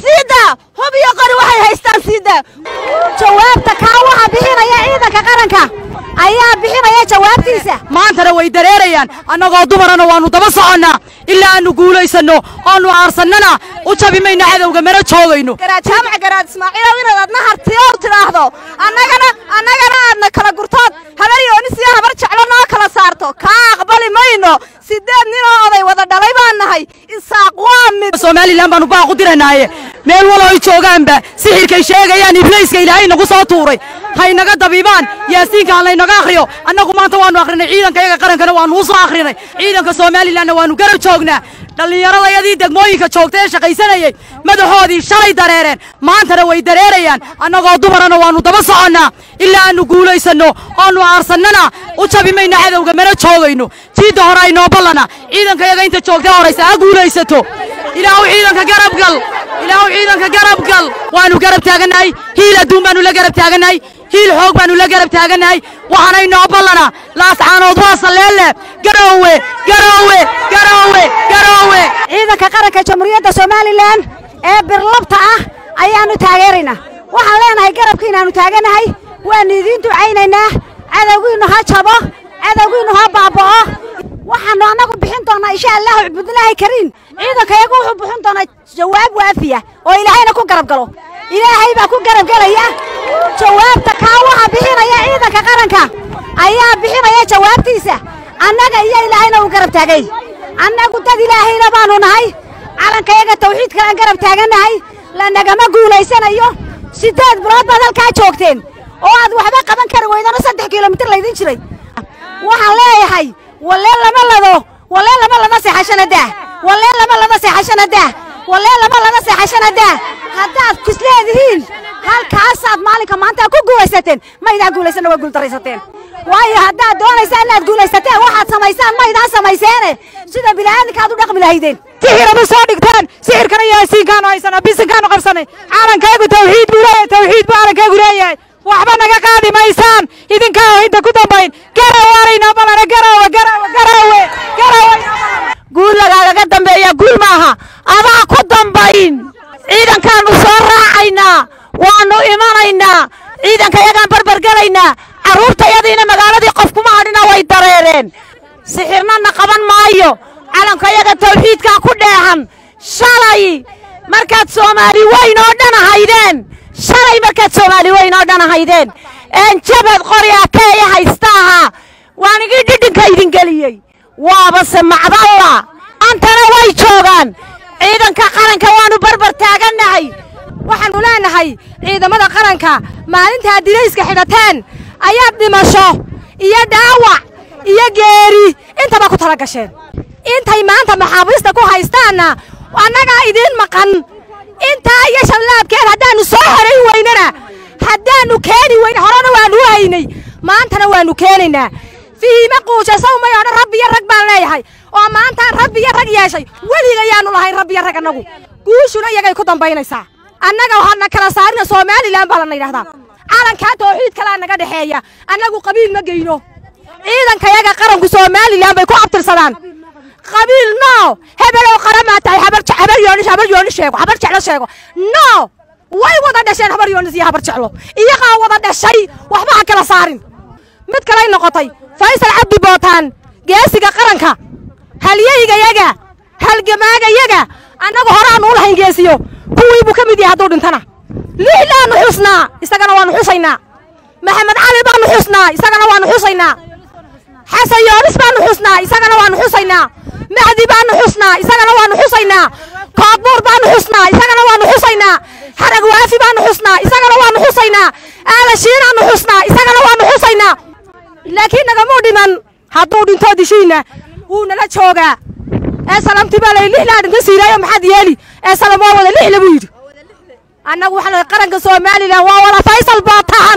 siida hub iyo qori waxay haystaan siida jawaabta kaa waxa bixinaya ciidanka qaranka ayaa bixinaya jawaabtiisa maantana way dareerayaan annagoo dumarana waannu daba soconnaa ilaa aannu guulaysanno oannu aarsannana u jabi mayno cadowga mana joogayno garaad jaamac garaad ismaaciilow inaad adna hartiyow tidhaahdo annagana annagana aadna kala gurtood habar yoonisiyo habar jeclo noo kala saarto kaa aqbali mayno sideed ninoo oday wada dhalay baan nahay isaaq waa mid somalilan baannu baaqu diranaaye meel walo ay joogaanba sixirkay sheegayaan iblayska ilaahay nagu soo tuuray haynaga dabiibaan yaasiinka ha laynaga akhriyo annagu maanta waannu akhrinay ciidanka yaga qarankana waannu u soo akhrinay ciidanka somalilanna waannu garab joognaa dhallinyaradayadii degmooyinka joogta ee shaqaysanayey madaxoodii shalay dareereen maantana way dareerayaan annagoo dumarana waannu daba soconnaa ilaa aannu guulaysanno oannu aarsannana u jabi mayno cadowga mana joogayno jiidda hore aynoo ballana ciidanka yaga inta joogta horaysa ha guulaysato ilaahu ciidanka garabgal ilaahu ciidanka garabgal waannu garab taagannahay hiil adduun baannu la garab taagannahay hiil xoog baannu la garab taagannahay waxaanay noo ballana laascaanood waa salleelle garoowe garoowe garoowe garoowe ciidanka qaranka jamhuuriyadda somalilan ee birlabta ah ayaannu taageeraynaa waxaan leenahay garabkiinaannu taagannahay waannu idiin ducaynaynaa cadowgiinnu ha jabo cadowgiinnu ha baaba'o waxaannu annagu bixin doonnaa insha allahu cubudlaahi kariim ciidanka iyagu wuxuu bixin doonaa jawaab waafiya oo ilaahayna ku garab galo ilaahay baa ku garab gelaya jawaabta kaa waxa bixinaya ciidanka qaranka ayaa bixinaya jawaabtiisa annaga iyo ilaahayna uu garab taagay annagu dad ilaahayna baannu nahay calankayaga tawxiidkalaan garab taagannahay lanagama guulaysanayo siddeed bilood baad halkaa joogteen oo aad waxba qaban kari weydano saddex kilomitir laydin jiray waxaan leeyahay wallee lama lado wallee lama lada seexashana daah wallee lama lada seexashana daah wallee lama lada seexashana daah haddaad kisleedihiin halkaasaad maalinka maanta ku guulaysateen maydaan guulaysanna waa guuldaraysateen waayo haddaad doonaysaan inaad guulaysateen waxaad samaysaan maydaan samayseene sida bila'aadinka aad u dhaqmi lahaydeen sixirama soo dhigtaan sixirkana yaasiinkaanu haysanaa bisinkaanu qabsanay calankaygu tawxiid buu leeyahay tawxiid buu calankaygu leeyahay waxba naga qaadi maysaan idinkaa inta ku dambayn garawaanaynoo balana garaawe garaawe garaawe garaawe guul lagaagaga dambeeya guul maaha adaa ku dambayn ciidankaannu soo raacaynaa waannu imanaynaa ciidanka yagaan barbargelaynaa carruurtayadiina magaaladii qof kuma hadhina way dareereen sixirnana qaban maayo calankayaga tawxiidkaa ku dheehan shalay markaad soomaali weyn oo dhan ahaydeen shalay markaad soomaali weyn oo dhan ahaydeen een jabad qori akeeya haysta ahaa waan igii dhidhinka idin geliyey waabase macdalla antana way joogaan ciidanka qaranka waannu barbar taagannahay waxaannu leenahay ciidamada qaranka maalintaad dirayska xidhateen ayaad dhimasho iyo dhaawac iyo geeri intaba ku tala gasheen intay maanta maxaabiista ku haystaanna annagaa idiin maqan intaa iyo shallaabkeed haddaannu soo horayn weynana haddaannu keeni weyn horena waannu u haynay maantana waannu keenaynaa fiima quujasow may odhan rabbi iyo rag baan leeyahay oo maantaan rabbi iyo rag yeeshay weliga yaannu lahayn rabbi iyo rag annagu guushuna iyagay ku dambaynaysaa annaga waxaadna kala saarina somalilan baa lana yidhahdaa calankaa tawxiid kalaa naga dhexeeya annagu qabiil ma geyno ciidankayaga qaranku somalilan bay ku abtirsadaan qabiil no hebelow qaramaa tahay habar yoonis habar yoonis sheego habar jeclo sheego no way wada dhasheen habar yoonis iyo habar jeclo iyagaa wada dhashay waxba ha kala saarin mid kalay noqotay faysal cabdi bootaan geesiga qaranka halyeygayaga halgamaagayaga annagu horaannu u lahayn geesiyo kuwii buu ka mid yahay hadduu dhintana lixlaannu xusnaa isagana waannu xusaynaa maxamed cali baannu xusnaa isagana waannu xusaynaa xasan yoonis baannu xusnaa isagana waannu xusaynaa mahdi baannu xusnaa isagana waannu xusaynaa koodbuur baannu xusnaa isagana waannu xusaynaa xarag waafi baannu xusnaa isagana waannu xusaynaa aalashiinaannu xusnaa isagana waannu xusaynaa laakiin nagamuu dhiman hadduu dhintoo dishiinna wuu nala joogaa ee salamti baa lay lixlaa dhinta siiraayo maxaad yeeli ee salam waa wada lixle buu yidhi annagu waxaan nahay qaranka somalilan waa wada faysal bootaan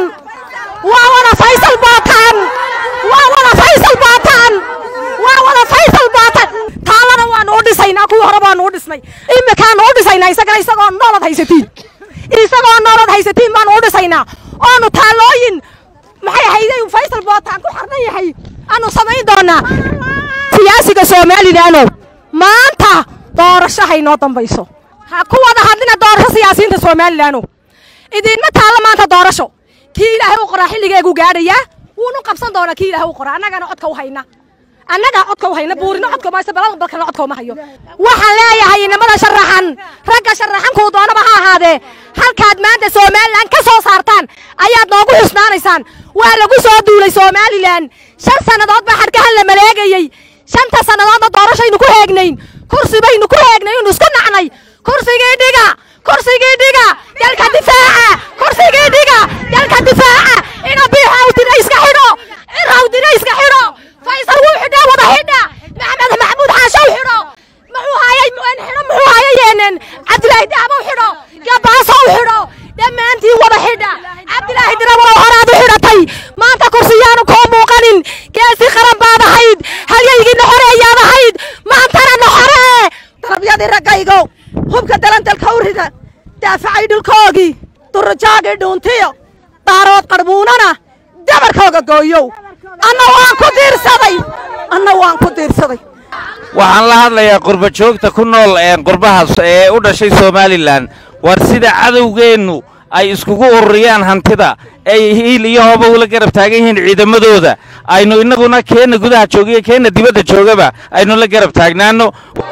waa wada faysal bootaan waa wada faysal bootaan waa wada faysal bootaan taalana waanu u dhisaynaa kuwii hore baanu u dhisnay imikaanu u dhisaynaa isagana isagoo noolad haysatiin isagoo noolad haysatiin baanu u dhisaynaa oonu taalooyin maxay ahayday faysal bootaan ku xarnan yahay aanu samayn doonaa siyaasiga somalilaano maanta doorasho haynoo dambayso ha ku wada hadlina doorasho siyaasiyiinta somalilan idinma taalla maanta doorasho kii ilaahay u qoraa xilligeegu gaadhayaa wuunu qabsan doonaa kii ilaahay u qoraa annagana codka u hayna annagaa codka u hayna buurino codka mayse balada balkana codka uma hayo waxaan leeyahay inamada sharaxan ragga sharaxankuu doonaba ha ahaadee halkaad maanta somalilan ka soo saartaan ayaad noogu xusnaanaysaan waa lagu soo duulay somalilan shan sannadood baa xadhkahan la maleegayey shanta sannadoodna doorashaynu ku heegnayn kursi baynu ku heegnay inu isku nacnay kursigii dhiga kursigii dhiga dalka difaaca kursigii dhiga dalka difaaca ina biixawdina iska xidho rawdina iska xidho faysal wuu xidhaa wada xidha maxamed maxamuud xaashow xidho muxuu hayay xidho muxuu hayayeenen cabdilaahi dahabow xidho gabaasow xidho dhammaantiin wada xidha cabdilaahi dirawalow horaad u xidhatay maanta kursiyaanu koo muuqanin geesi qaran baad ahayd halyaygiina xoreeyaad ahayd maantana na xoree darabyadii raggaygow hubka dalandalka u rida daafacay dhulkoogii durajaagii dhuuntiyo daarood qarbuunana dabarkooga gooyow anna waan ku diirsaday anna waan ku diirsaday waxaan la hadlayaa qurba joogta ku nool qurbahaas ee u dhashay somalilan war sida cadowgeennu ay iskugu ururiyaan hantida ay hiil iyo hooba ula garab taagan yihiin ciidamadooda aynu innaguna keenna gudaha joogiyo keenna dibadda joogaba aynu la garab taagnaanno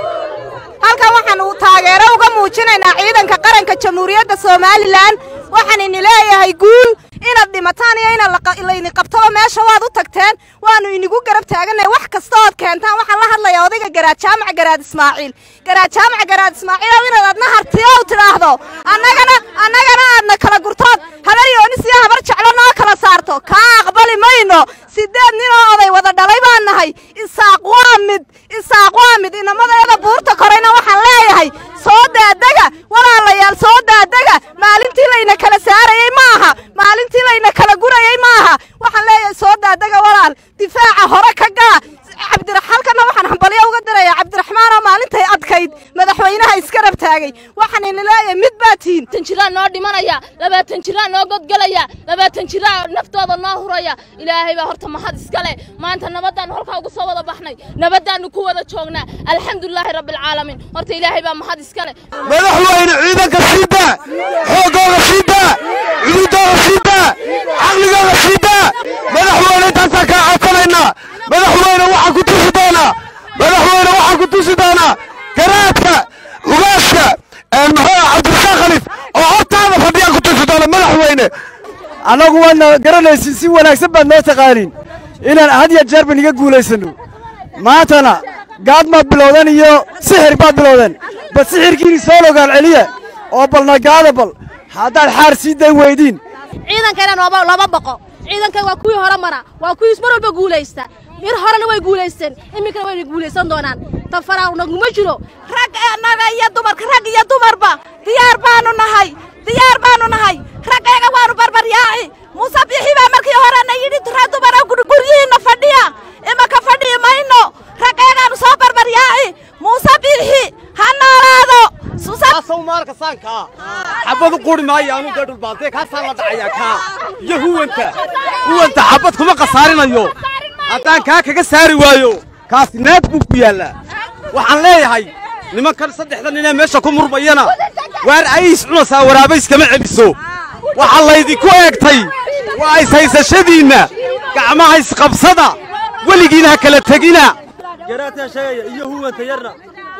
halkan waxaanu taageero uga muujinaynaa ciidanka qaranka jamhuuriyadda somalilan waxaan ini leeyahay guul inaad dhimataan iyo in layni qabtaba meesha waad u tagteen waanu inigu garab taaganay wax kasta ood keentaan waxaan la hadlayaa odayga garaad jaamac garaad ismaaciil garaad jaamac garaad ismaaciil ow inaad adna hartiyo u tidhaahdo annagana annagana aadna kala gurtood habar yoonis iyo habar jeclo noo kala saarto kaa aqbali mayno sideed nin oo oday wada dhalay baan nahay isaaq waa mid isaaq waa mid inamadeeda buurta korayna waxaan leeyahay soo daadega walaalayaal soo daadega maalintii layna kala saarayey maaha maalintii layna kala gurayey maaha waxaan leeyahay soo daadega walaal difaaca hore ka gaa cabdiraxalkana waxaan hambalyo uga dirayaa cabdiraxmaan oo maalintay adkayd madaxweynaha iska rab taagay waxaan ini leeyahay mid baa tihin labaatan jiraa noo dhimanaya labaatan jiraa noo godgelaya labaatan jiraa naftooda noo huraya ilaahay baa horta mahad iskale maanta nabadaannu halkaa ugu soo wada baxnay nabadaannu ku wada joognaa alxamdulilaahi rabbilcaalamiin horta ilaahay baa mahad iskale madaxweyne ciidanka sii daa xoogooga sii daa cududooga sii daa caqligooga sii daa madaxweyne intaasaan kaa codsanaynaa madaxweyne waxaan ku tusi doonaa madaxweyne waxaan ku tusi doonaa garaadka ugaaska maxaa cabdirasaaq khalif oo hortaada fadhiyaan ku tusi doona madaxweyne annagu waadna garanaysin si wanaagsan baad noo taqaaniin inaan had iyo jeer ban iga guulaysanno maantana gaad maad bilowdeen iyo sixir baad bilowdeen bal sixirkiini soo logaal celiya oo balna gaada bal haddaad xaar sii day weydiin ciidankayna nooba lama baqo ciidankan waa kuwii hore mara waa kuwii mar walba guulaysta mir horena way guulaysteen iminkana wayna guulaysan doonaan tafaraaw naguma jiro rag annaga iyo dumarka rag iyo dumarba diyaar baanu nahay diyaar baanu nahay raggayaga waanu barbaryaaci muuse bixi baa markii horena yidhi rag dumara guryihiinna fadhiya imaka fadhiyi mayno raggayagaanu soo barbaryaaci muuse bixi ha noolaado asaw maalka saankaa xabad u quri maayo anu dee dhulbaantee kaasaan la dhacayaa kaa iyo huwanta huwanta xabad kuma khasaarinayo haddaan kaa kaga saari waayo kaasi naad buu ku yaallaa waxaan leeyahay nimankan saddexda ninee meesha ku murmayana waar ayis cunaysaa waraabayskama celiso waxaa laydinku eegtay waa ishaysashadiinna gacmaha isqabsada weligiina ha kala tegina garaadkaa sheegaya iyo huwanta yarna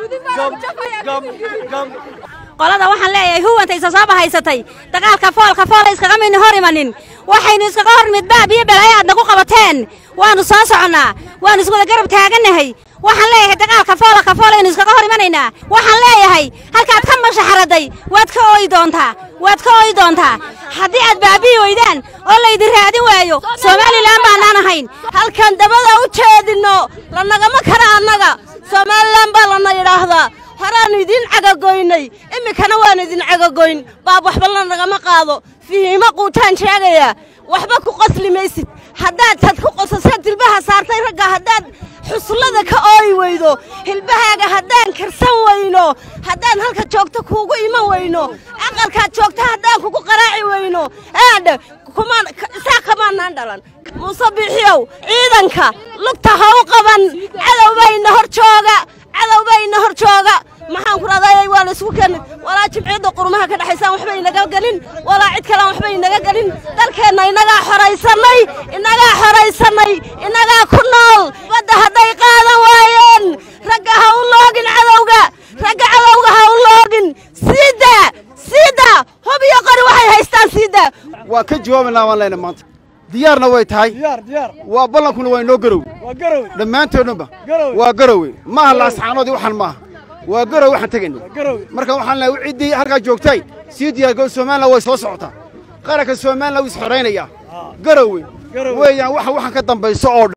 qolada waxaan leeyahay huwanta isa soo bahaysatay dagaalka foolka foola iskaga midni hor imanin waxaynu iskaga hor mid baab iyo balaayo aad nagu qabateen waannu soo soconnaa waannu iswada garab taagannahay waxaan leeyahay dagaalka foola ka foolaynu iskaga hor imanaynaa waxaan leeyahay halkaad ka mashaxaraday waad ka ooyi doontaa waad ka ooyi doontaa haddii aad baabi'i weydaan oo laydin raadin waayo somalilan baanaan ahayn halkan dabada u jeedinno lanagama kara annaga somalilan baa lana yidhaahdaa horaannu idiin cagagoynay iminkana waannu idin cagagoyn baab waxba lanagama qaado fihiimo quutaan sheegayaa waxba ku qosli maysid haddaad tad ku qosasad hilbaha saartay ragga haddaad xusullada ka ooyi weydo hilbahaaga haddaan karsan weyno haddaan halka joogto kuugu iman weyno aqalkaad joogto haddaan kugu qaraaci weyno aadha kumaan isaa kamaanaan dhalan muuse bixiyow ciidanka lugta ha u qaban cadowbayna hor jooga cadowbayna hor jooga maxaan ku raadayay waa lays isku keenin walaa jimciyadda qurumaha ka dhexaysaan waxba inaga gelin walaa cid kalaan waxba inaga gelin dalkeenna inagaa xoraysannay inagaa xoraysannay inagaa ku nool badda hadday qaadan waayeen ragga ha u loogin cadowga ragga cadowga ha u loogin siida siida hub iyo qori waxay haystaan siida waa ka jawaabaynaa waan leenahay maanta diyaarna way tahay waa ballankuna waa inoo garowe dhammaantoodnaba waa garowe maaha laasxaanoodii waxaan maaha waa garowe waxaan tegayno marka waxaan leeyahay ciddii halkaa joogtay sii diyaargaro somalilan way soo socotaa qaranka somalilan wuu is xoraynayaa garowe weeyaan waxa waxaan ka dambayso oo dhan